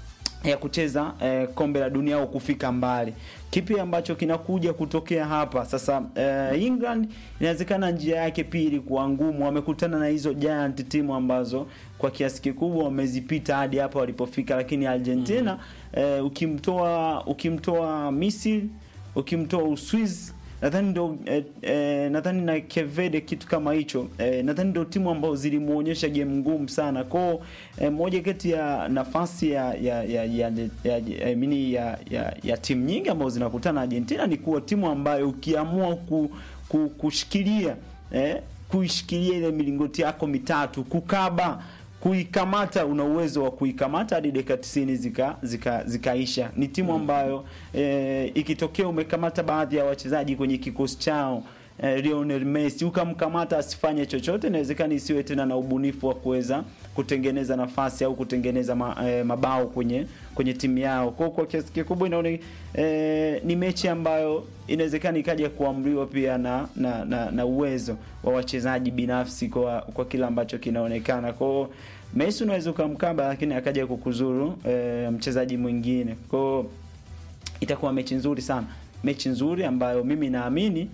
ya kucheza eh, kombe la dunia au kufika mbali. Kipi ambacho kinakuja kutokea hapa sasa? Eh, England inawezekana njia yake pia ilikuwa ngumu, wamekutana na hizo giant timu ambazo kwa kiasi kikubwa wamezipita hadi hapa walipofika, lakini Argentina eh, ukimtoa ukimtoa Misri, ukimtoa Uswizi nadhani ndo eh, eh, nadhani na Kevede kitu kama hicho eh, nadhani ndo timu ambazo zilimuonyesha game ngumu sana kwao. Eh, moja kati ya nafasi ya ya ya ya, ya, ya, I mean ya, ya, ya timu nyingi ambazo zinakutana Argentina ni kuwa timu ambayo ukiamua ku, ku, kushikilia eh, kuishikilia ile milingoti yako mitatu kukaba kuikamata una uwezo wa kuikamata hadi dakika 90 zika, zika, zikaisha. Ni timu ambayo e, ikitokea umekamata baadhi ya wachezaji kwenye kikosi chao e, Lionel Messi ukamkamata asifanye chochote, inawezekana isiwe tena na ubunifu wa kuweza kutengeneza nafasi au kutengeneza ma, e, mabao kwenye kwenye timu yao. Kwa kwa kiasi kikubwa inaona e, ni mechi ambayo inawezekana ikaja kuamriwa pia na na, na, na uwezo wa wachezaji binafsi kwa kwa kila ambacho kinaonekana. Kwa Messi unaweza ukamkaba, lakini akaja kukuzuru e, mchezaji mwingine. Kwa itakuwa mechi nzuri sana, mechi nzuri ambayo mimi naamini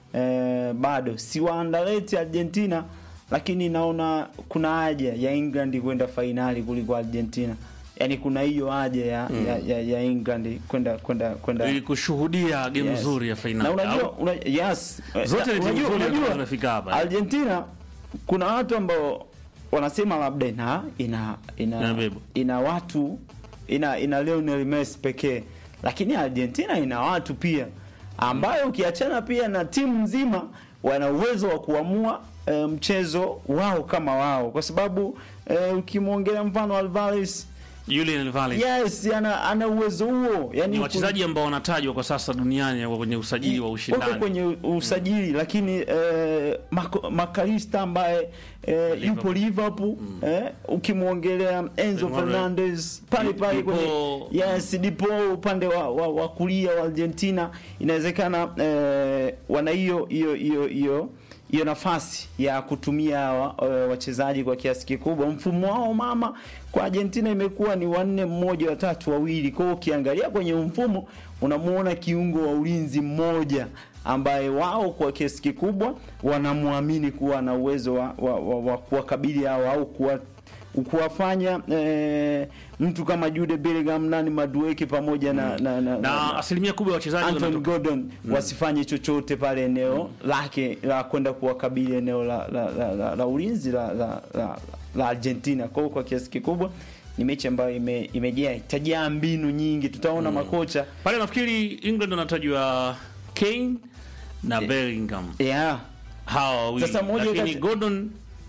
e, bado si waandaleti Argentina, lakini naona kuna haja ya England kwenda fainali kuliko Argentina. Yaani kuna hiyo haja ya, mm. ya, ya, ya England kwenda kwenda kwenda ili kushuhudia game Yes. nzuri ya na fainali. unajua Au- una, yes Zote ni timu unajua, nzuri unajua zimefika hapa. Argentina kuna watu ambao wanasema labda ina ina ina, Inabeba. ina watu ina ina Lionel Messi pekee, lakini Argentina ina watu pia ambayo ukiachana pia na timu nzima wana uwezo wa kuamua e, mchezo wao kama wao, kwa sababu e, ukimwongelea mfano Alvarez Julian Alvarez yes, ana, ana uwezo huo yani ni wachezaji ambao wanatajwa kwa sasa duniani wako kwenye usajili wa wako ushindani. kwenye usajili lakini eh, Mako- Makalista ambaye eh, yupo Liverpool eh, ukimwongelea Enzo Emmanuel. Fernandez pale Di- pale Dipo. kwenye yes Dipo upande wa, wa, wa kulia wa Argentina inawezekana eh, wana hiyo hiyo hiyo hiyo hiyo nafasi ya kutumia hawa eh, wachezaji kwa kiasi kikubwa. Mfumo wao mama kwa Argentina imekuwa ni wanne mmoja watatu wawili. Kwa hiyo ukiangalia kwenye mfumo unamuona kiungo wa ulinzi mmoja ambaye wao kwa kiasi kikubwa wanamwamini kuwa na uwezo wa, wa, wa, wa kuwakabili hao au kuwa kuwafanya eh, mtu kama Jude Bellingham nani Madueke pamoja na, na, na, Na asilimia kubwa ya wachezaji Anton wanatoka Gordon wasifanye chochote pale eneo lake la kwenda kuwakabili eneo la, la, la, la, la ulinzi la, la, la, la Argentina. Kwa hiyo kwa kiasi kikubwa ni mechi ambayo ime- imejaa itajaa mbinu nyingi, tutaona makocha pale. Nafikiri England wanatajwa Kane na Bellingham yeah. hawa wawili, Sasa moja lakini kati- Gordon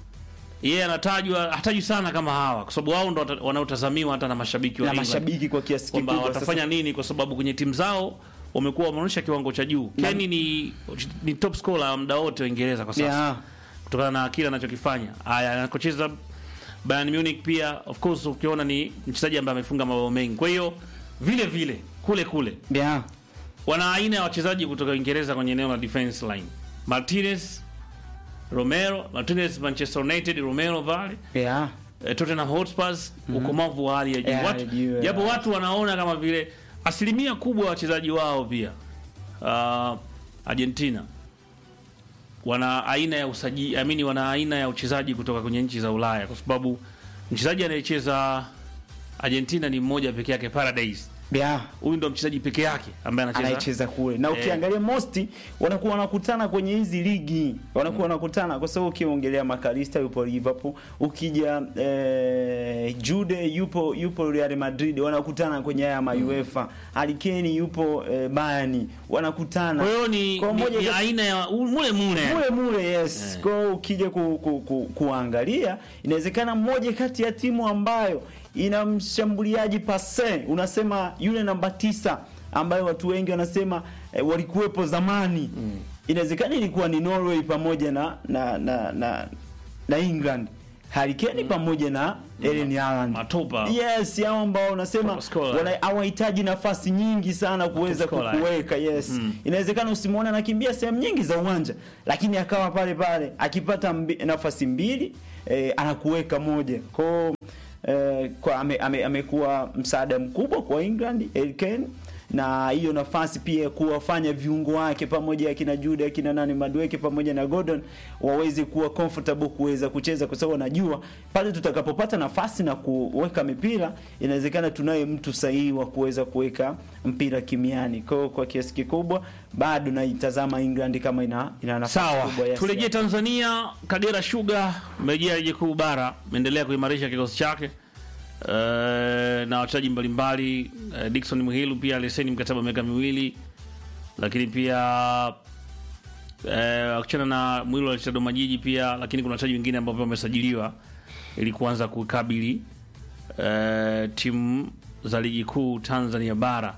yeye anatajwa hatajwi sana kama hawa, kwa sababu wao ndo wata- wanaotazamiwa hata na mashabiki wa na England mashabiki kwa kiasi kwamba kikubwa watafanya sasa, nini, kwa sababu kwenye timu zao wamekuwa wameonyesha kiwango cha juu. Na- Kane ni, ni top scorer muda wote wa Uingereza kwa sasa yeah. kutokana na kile anachokifanya. Haya, anakocheza Bayern Munich pia, of course, ukiona ni mchezaji ambaye amefunga mabao mengi. Kwa hiyo vile vile kule kule Yeah. wana aina ya wachezaji kutoka Uingereza kwenye eneo la defense line, Martinez, Romero, Martinez Manchester United, Romero vale Yeah. eh, Tottenham Hotspurs, ukomavu wa hali ya juu. Ya, Watu juu, japo ya. watu wanaona kama vile asilimia kubwa ya wachezaji wao pia uh, Argentina wana aina ya usaji, I mean, wana aina ya uchezaji kutoka kwenye nchi za Ulaya, kwa sababu mchezaji anayecheza Argentina ni mmoja peke yake, Paradise. Yeah. Huyu ndo mchezaji peke yake ambaye anacheza anayecheza kule na Eh. ukiangalia mosti wanakuwa wanakutana kwenye hizi ligi wanakuwa wanakutana kwa sababu ukiongelea Makalista yupo Liverpool ukija eh, Jude yupo yupo Real Madrid wanakutana kwenye haya ma UEFA Harry Kane yupo eh, Bayern wanakutana Kwa hiyo ni, Kwa ni, moja ni kati- aina ya u- mule mule mule mule yes Eh. kwa hiyo ukija ku, ku, ku, kuangalia inawezekana mmoja kati ya timu ambayo ina mshambuliaji pase unasema yule namba tisa ambayo watu wengi wanasema eh, walikuwepo zamani inawezekana ilikuwa ni Norway pamoja na na na na, na England Harry Kane pamoja na Erling Haaland Matopa. yes hao ambao unasema Top scorer. wana- hawahitaji nafasi nyingi sana kuweza Top scorer. kukuweka yes inawezekana usimwone anakimbia sehemu nyingi za uwanja lakini akawa pale pale akipata mbi, nafasi mbili eh, anakuweka moja kwao eh, kwa ame, ame, amekuwa msaada mkubwa kwa England Harry Kane na hiyo nafasi pia ya kuwafanya viungo wake pamoja akina Jude akina nani Madueke pamoja na Gordon waweze kuwa comfortable kuweza kucheza, kwa sababu wanajua pale tutakapopata nafasi na kuweka mipira, inawezekana tunaye mtu sahihi wa kuweza kuweka mpira kimiani. Kwa hiyo kwa kiasi kikubwa bado naitazama England kama ina, ina nafasi Sawa, kubwa ya turejee Tanzania. Kagera Sugar merejea ligi kuu bara, imeendelea kuimarisha kikosi chake uh, na wachezaji mbalimbali uh, Dickson Muhilu pia alisaini mkataba wa miaka miwili, lakini pia uh, akichana na Muhilu alicheza Dodoma Jiji pia, lakini kuna wachezaji wengine ambao pia wamesajiliwa ili kuanza kukabili uh, timu za ligi kuu Tanzania bara.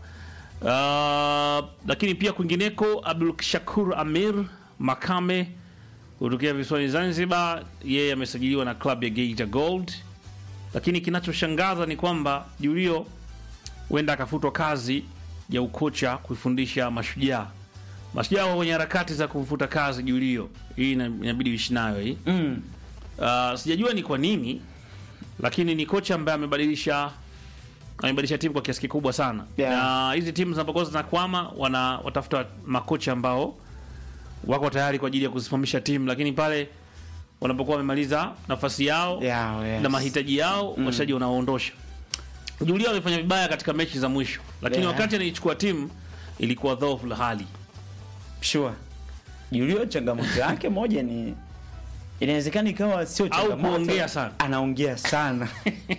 Uh, lakini pia kwingineko Abdul Shakur Amir Makame kutokea visiwani Zanzibar, yeye amesajiliwa na klabu ya Geita Gold. Lakini kinachoshangaza ni kwamba Julio huenda akafutwa kazi ya ukocha kuifundisha Mashujaa. Mashujaa wako kwenye harakati za kumfuta kazi Julio, hii ina- inabidi uishi nayo hii. mm. Uh, sijajua ni kwa nini, lakini ni kocha ambaye amebadilisha amebadilisha timu kwa kiasi kikubwa sana Yeah. na hizi timu zinapokuwa zinakwama wana watafuta makocha ambao wako tayari kwa ajili ya kusimamisha timu, lakini pale wanapokuwa wamemaliza nafasi yao Yeah, yes. na mahitaji yao mm. wachezaji wanaoondosha. Julia alifanya vibaya katika mechi za mwisho, lakini Yeah. wakati anaichukua timu ilikuwa dhaifu la hali. Sure. Julio changamoto yake moja ni inawezekana ikawa sio changamoto. kuongea sana. Anaongea sana.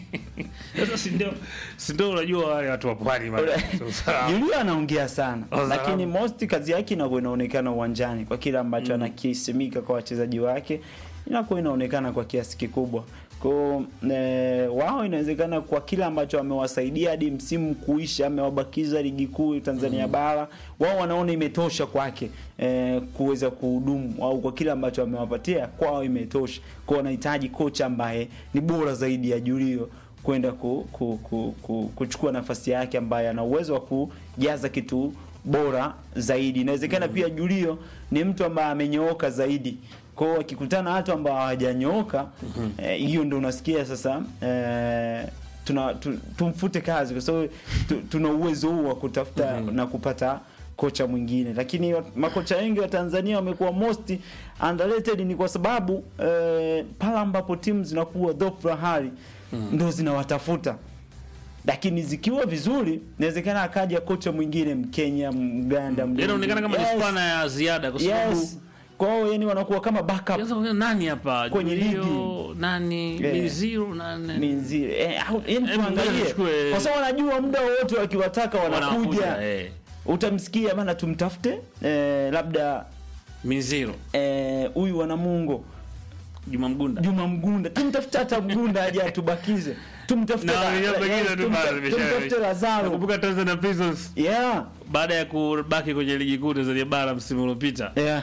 Sasa si ndio si ndio unajua wale watu wa pwani bana. Sasa- Julio anaongea sana. Oh, Lakini salamu. most kazi yake inakuwa inaonekana uwanjani kwa kile ambacho anakisimika kwa wachezaji wake inakuwa inaonekana kwa kiasi kikubwa. Kwa e, wao inawezekana kwa kile ambacho wamewasaidia hadi msimu kuisha, amewabakiza ligi kuu Tanzania bara, wao wanaona imetosha kwake e, kuweza kuhudumu au kwa kile ambacho amewapatia kwao imetosha. Kwa wanahitaji kocha ambaye ni bora zaidi ya Julio kwenda ku, ku, ku, ku, kuchukua nafasi yake ambaye ana uwezo wa kujaza kitu bora zaidi. Inawezekana pia Julio ni mtu ambaye amenyooka zaidi. Kwa hiyo akikutana na watu ambao hawajanyooka eh, hiyo ndio unasikia sasa eh, tuna tu, tumfute kazi kwa sababu tu, tuna uwezo huu wa kutafuta na kupata kocha mwingine, lakini wa- makocha wengi wa Tanzania wamekuwa most underrated ni kwa sababu eh, pale ambapo timu zinakuwa dhaifu la hali ndo zinawatafuta lakini zikiwa vizuri inawezekana akaja kocha mwingine Mkenya, Mganda, Mrundi. Inaonekana kama ni Yes, spana ya ziada kwa sababu yes. Kwa hiyo yani wanakuwa kama backup Sasa kuna nani hapa Kwenye Julio, ligi. nani Yeah. Minziro nani minzile eh, au- yani Hebu ngoja tuangalie tuchukue- kwa sababu wanajua muda wote wakiwataka wanakuja wanakuja eh. utamsikia bana tumtafute eh, labda Minziro eh, huyu wana Mungo Juma Mgunda Juma Mgunda tumtafute hata Mgunda aje atubakize tumtafute Na la- wenyewe la- pengine yes, tu tumta- bado imesha- tumtafute Lazaro Nakumbuka Tanzania Prisons yeah baada ya kubaki kwenye ligi kuu Tanzania bara msimu uliopita yeah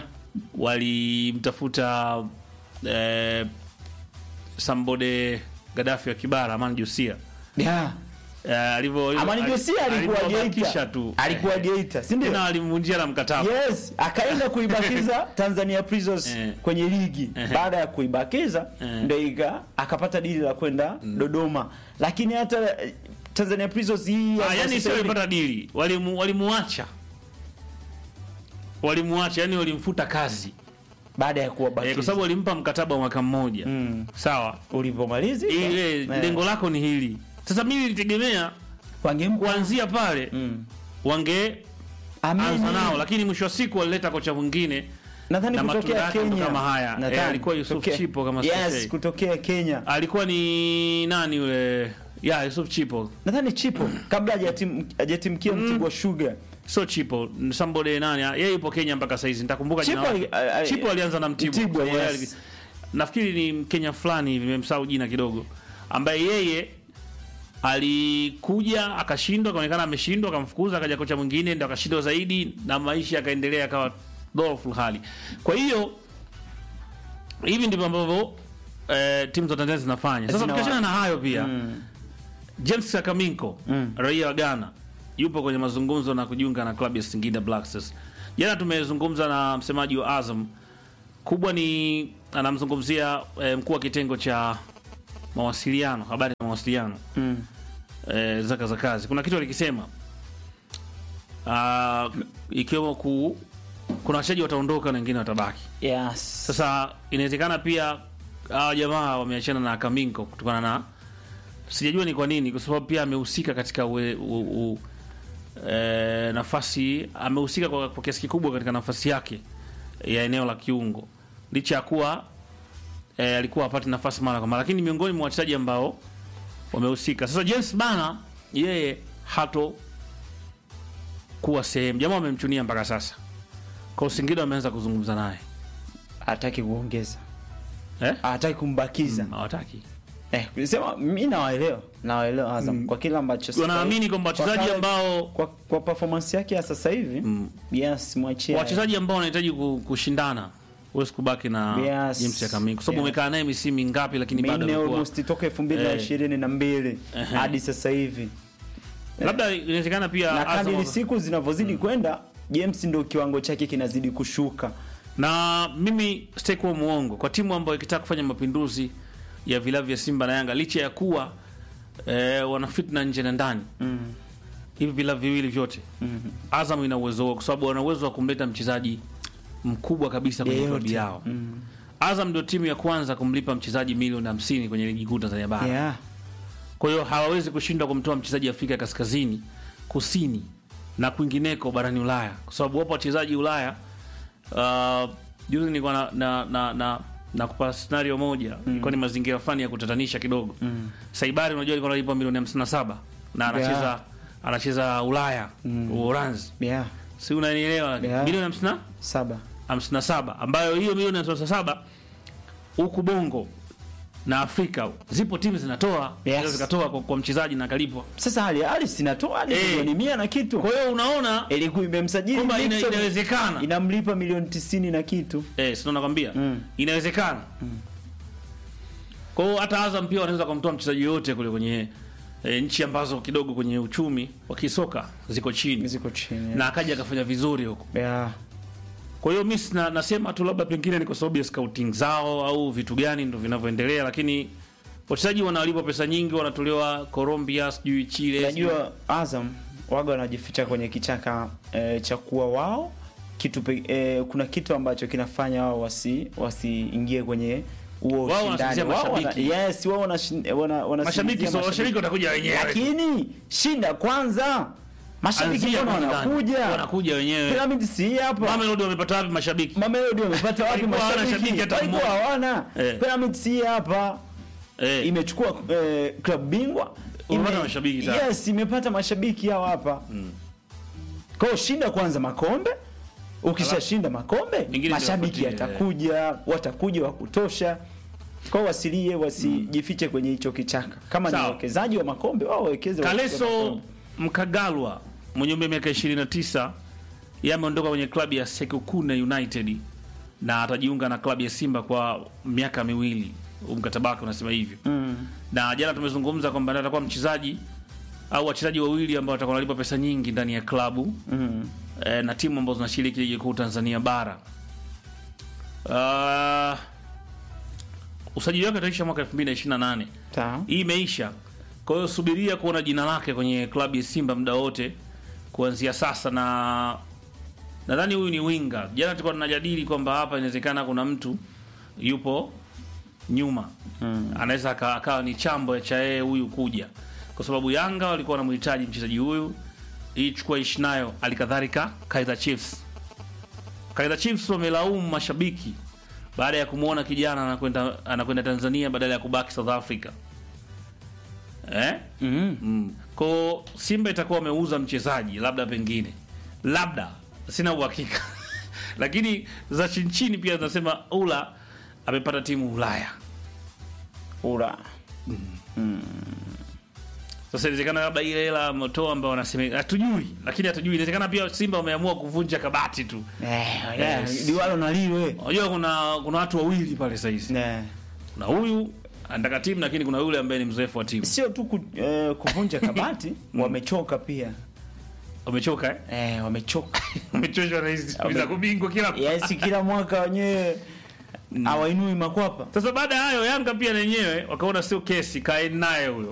walimtafuta eh, Sambode Gaddafi wa Kibara Amani Josia yeah eh, alivyo alivyo- Amani Josia alikuwa alivyobakisha Geita tu alikuwa Eh, Geita si ndio tena walimvunjia na mkataba Yes, akaenda kuibakiza Tanzania Prisons Eh. kwenye ligi. Eh. Baada ya kuibakiza Eh. ndio ika akapata dili la kwenda Dodoma. Lakini hata eh, Tanzania Prisons hii Ah, ambayo yani sasa sio hivi- walipata dili walimu walimuacha walimuacha yani walimfuta kazi baada ya eh, kuwabakiza. kwa sababu walimpa mkataba wa mwaka mmoja Mm. sawa ulipomaliza ile lengo lako ni hili sasa mimi nilitegemea wangempa kuanzia pale mm. wange Amini. anza nao lakini mwisho wa siku walileta kocha mwingine Nadhani na matunda kutokea yake ndo Kenya kama haya. Nadhani. Eh, alikuwa Yusuf Kutokea- Chipo kama Yes, sikosei. kutokea Kenya. alikuwa ni nani yule ya Yusuf Chipo Nadhani Chipo kabla hajatim- hajatimkia Mtibwa Sugar. so Chipo somebody nani yeye yupo Kenya mpaka saizi nitakumbuka jina Chipo lake ali- ali- Chipo alianza na Mtibwa, Mtibwa, Kwa sababu yes. yeye ali- nafikiri ni Mkenya fulani hivi nimemsahau jina kidogo ambaye yeye alikuja akashindwa akaonekana ameshindwa akamfukuza akaja kocha mwingine ndo akashindwa zaidi na maisha yakaendelea akawa dhaifu hali kwa hiyo hivi ndivyo ambavyo eh, timu za Tanzania zinafanya sasa Zinawa- tukiachana na hayo pia Mm. James Sakaminko Mm. raia wa Ghana yupo kwenye mazungumzo na kujiunga na klabu ya Singida Black Stars. Jana tumezungumza na msemaji wa Azam, kubwa ni anamzungumzia eh, mkuu wa kitengo cha mawasiliano, habari na mawasiliano mawasiliano Mm. eh, zaka za kazi kuna kitu alikisema uh, ikiwemo ku kuna wachezaji wataondoka na wengine watabaki Yes. sasa inawezekana pia hawa jamaa wameachana na Kaminko kutokana na sijajua ni kwa nini, kwa sababu pia amehusika katika ue, u, u, e, nafasi amehusika kwa, kwa kiasi kikubwa katika nafasi yake ya eneo la kiungo, licha ya kuwa e, alikuwa hapati nafasi mara kwa mara, lakini miongoni mwa wachezaji ambao wamehusika. Sasa James Bana yeye hato kuwa sehemu, jamaa wamemchunia mpaka sasa, kwa Singida wameanza kuzungumza naye Hataki kuongeza. eh? Hataki kumbakiza. hawataki Eh, sema mimi nawaelewa. Nawaelewa Azam kwa kile ambacho sasa wanaamini hivi- kwamba kwa wachezaji kale- ambao kwa, kwa performance yake ya sasa hivi Mm. yes mwachie wachezaji ambao wanahitaji ku- kushindana huwezi kubaki na Yes. James ya Kamingo kwa sababu Yeah. umekaa naye misimu mingapi, lakini bado minne amekuwa almost toka 2022 Ehe. hadi sasa hivi labda inawezekana pia na Azam- kadiri siku zinavyozidi kwenda James ndio kiwango chake kinazidi kushuka na mimi sitakuwa muongo kwa timu ambayo ikitaka kufanya mapinduzi ya vilabu vya Simba na Yanga licha ya kuwa eh, wana fitna nje na ndani mm. hivi vilabu viwili vyote mm. Azam ina uwezo huo, kwa sababu wana uwezo wa kumleta mchezaji mkubwa kabisa kwenye Yeyote. klabu yao. Mm. Azam ndio timu ya kwanza kumlipa mchezaji milioni 50 kwenye ligi kuu Tanzania bara. yeah. Kwa hiyo hawawezi kushindwa kumtoa mchezaji Afrika Kaskazini, Kusini na kwingineko barani Ulaya, kwa sababu wapo wachezaji Ulaya. Uh, juzi nilikuwa na na, na, na, na kupa scenario moja ilikuwa ni mazingira fulani ya kutatanisha kidogo. Mm. Saibari unajua alikuwa analipwa milioni 57 na anacheza Yeah. anacheza Ulaya Mm. Uholanzi, yeah. si unanielewa? lakini Yeah. milioni 50 saba 57 ambayo hiyo milioni 57 huku Bongo na Afrika zipo timu zinatoa Yes. yes. zikatoa kwa, kwa mchezaji na kalipwa. sasa hali hali sinatoa hadi Eh. milioni mia na kitu Kwa hiyo unaona ilikuwa imemsajili kwamba ina, Dickson, inawezekana inamlipa milioni tisini na kitu eh, sio nakwambia Mm. inawezekana. Kwa hiyo hata Azam pia wanaweza kumtoa mchezaji yoyote kule kwenye eh, nchi ambazo kidogo kwenye uchumi wa kisoka ziko chini ziko chini na akaja akafanya vizuri huko. yeah. Kwa hiyo mimi sina- nasema tu labda pengine ni kwa sababu ya scouting zao au vitu gani ndo vinavyoendelea, lakini wachezaji wanalipwa pesa nyingi, wanatolewa Colombia, sijui Chile, Najua Azam waga wanajificha kwenye kichaka e, cha kuwa wao kitu pe, e, kuna kitu ambacho kinafanya wao wasi wasiingie kwenye huo Wao ushindani. wanasingizia Wao wana- mashabiki. yes, wao wanashin- wana, wana mashabiki so, washabiki watakuja wenyewe, lakini shinda kwanza, mashabiki Anzia mbona kwanza ndani. wanakuja? wanakuja wenyewe. Pyramid si hii hapa Mamelodi wamepata wapi mashabiki? Mamelodi wamepata wapi Walikuwa hawana mashabiki? shabiki hata Walikuwa mmoja. hawana. Eh. Pyramid si hii hapa Eh, imechukua eh, club bingwa Umepata mashabiki tayari. yes imepata mashabiki hao hapa kwa hiyo shinda kwanza makombe ukishashinda makombe Mengine mashabiki ndio yafuatie, yatakuja watakuja wa kutosha kwa hiyo wasilie wasijifiche kwenye hicho kichaka kama ni Sawa. wawekezaji wa makombe wao wawekeze wa Kaleso makombe. Mkagalwa mwenye umri wa miaka 29 yeye ameondoka kwenye klabu ya Sekokune United na atajiunga na klabu ya Simba kwa miaka miwili. Huu mkataba wake unasema hivyo. mm. na jana tumezungumza kwamba ndiye atakuwa mchezaji au wachezaji wawili ambao watakuwa wanalipwa pesa nyingi ndani ya klabu Mm. e, na timu ambazo zinashiriki ligi kuu Tanzania bara. Uh, usajili wake utaisha mwaka 2028. Sawa. Hii imeisha. Kwa hiyo subiria kuona jina lake kwenye klabu ya Simba muda wote kuanzia sasa, na nadhani huyu ni winga. Jana tulikuwa tunajadili kwamba hapa inawezekana kuna mtu yupo nyuma Mm. anaweza aka- akawa ni chambo cha yeye huyu kuja, kwa sababu Yanga walikuwa wanamhitaji mchezaji huyu hii chukua ishi nayo. Alikadhalika Kaizer Chiefs, Kaizer Chiefs wamelaumu mashabiki baada ya kumwona kijana anakwenda anakwenda Tanzania badala ya kubaki South Africa eh? Mm. Mm. Ko Simba itakuwa wameuza mchezaji labda, pengine labda, sina uhakika lakini za chini chini pia zinasema ula amepata timu Ulaya. Ura. Sasa inawezekana labda ile hela ametoa ambao wanasema hatujui, lakini hatujui. Inawezekana pia Simba wameamua kuvunja kabati tu. Eh, yeah, Yes. liwalo na liwe. Unajua kuna kuna watu wawili pale sasa hizi. Yeah. Kuna huyu anataka timu, lakini kuna yule ambaye ni mzoefu wa timu. Sio tu ku, eh, kuvunja kabati, wamechoka pia. Wamechoka eh? Eh, wamechoka. Wamechoshwa na hizi Wame- za kubingwa kila Yes, kila mwaka wenyewe hawainui makwapa. Sasa baada ya hayo Yanga pia na yenyewe wakaona sio kesi, kaeni naye huyo